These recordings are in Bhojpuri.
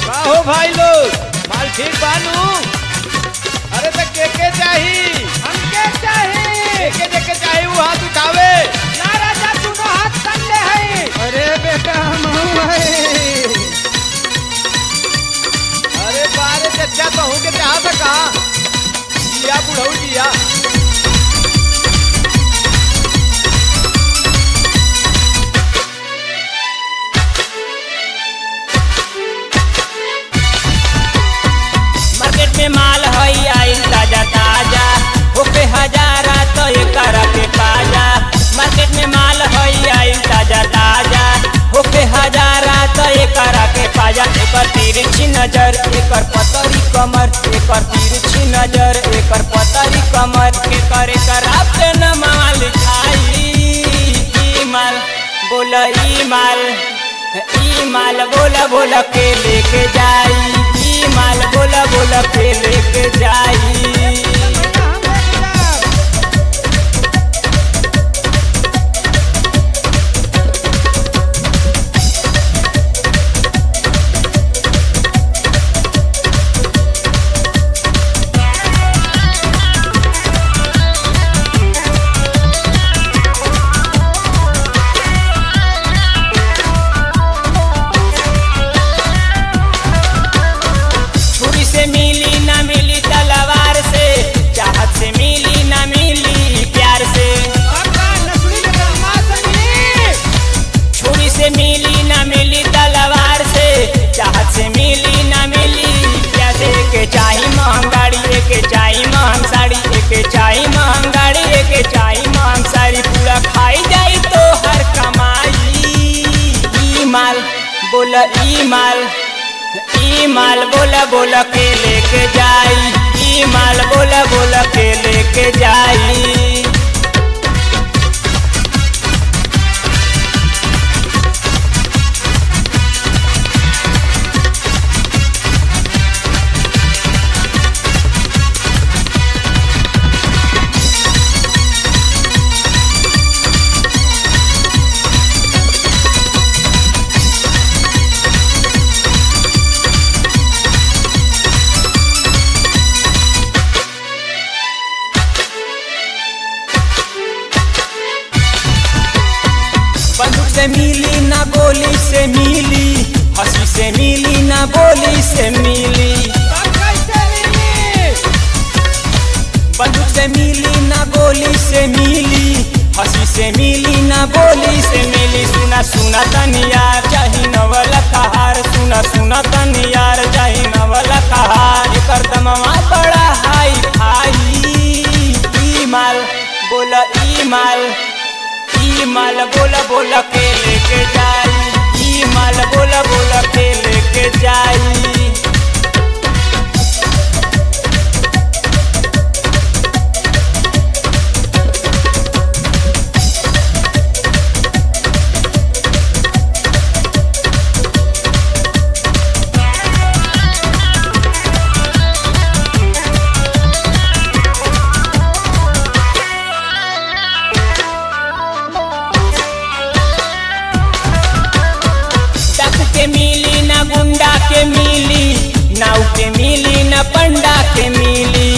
का हो भाई लोग माल ठीक बानू अरे तो के के चाही हमके चाही के के के चाही वो हाथ उठावे ना राजा दोनों हाथ तल्ले है अरे बेटा हम है अरे बारे चचा बहू के चाह सका जिया बुढ़ऊ जिया मार्केट में माल हई आइल ताजा ताजा ओके हजारा तो एकरा के पाजा मार्केट में माल हई आइल ताजा ताजा ओके हजारा तो एकरा के पाजा एकर तिरछी नजर एकर पतरी कमर एकर तिरछी नजर एकर पतरी कमर के करे कर आपके न माल खाई ई माल बोला ई माल ई माल बोला बोला के लेके जाई ई माल बोला बोला के लेके जाई छुरी से मिली ना मिली तलवार से चाहत से मिली ना मिली प्यार से छुरी से मिली ना मिली तलवार से चाहत से मिली ना मिली प्यार से के चाही महंग गाड़ी के चाही महंग साड़ी के चाही महंग गाड़ी के चाही महंग साड़ी पूरा खाई जाई तो हर कमाई ई माल बोला ई माल ई माल बोला बोला के लेके जाई ई माल बोला बोला के लेके जाई बंदूक से मिली ना गोली से मिली हंसी से मिली ना बोली से मिली बंदूक से मिली ना गोली से मिली हंसी से मिली ना बोली से मिली सुना सुना तनियार चाही नवल कहार सुना सुना तनियार चाही नवल कहार एकर दमवा बड़ा हाई फाई ई माल बोला ई माल ई माल बोला बोला के लेके जाई ई माल बोला बोला के लेके जाई डाकू के मिली ना गुंडा के मिली नाव के मिली ना पंडा के मिली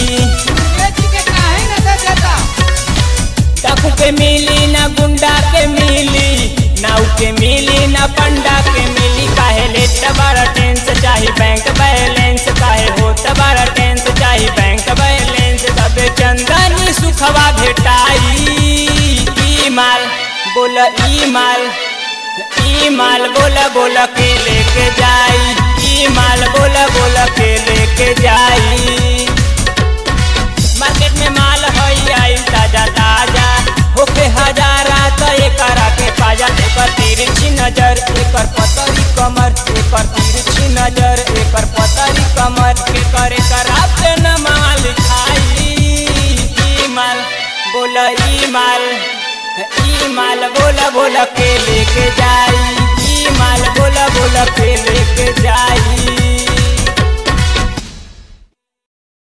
डाकू के मिली ना गुंडा के मिली नाव के मिली ना पंडा के मिली काहे लेट बड़ा टेंस चाही बैंक बैलेंस काहे होत बड़ा टेंस चाही बैंक बैलेंस तबे चंदनी सुखवा भेटाई ई माल बोला ई माल ई माल बोला बोला के लेके जाई ई माल बोला बोला के लेके जाई मार्केट में माल हई आई ताजा ताजा होके हजारा तो एकरा के पाजा एकर तिरछी नजर एकर पतरी कमर एकर तिरछी नजर एकर पतरी कमर के करे कराब के न माल खाई ई माल बोला ई माल ई माल बोला बोला के लेके जाई ई माल बोला बोला के लेके जाई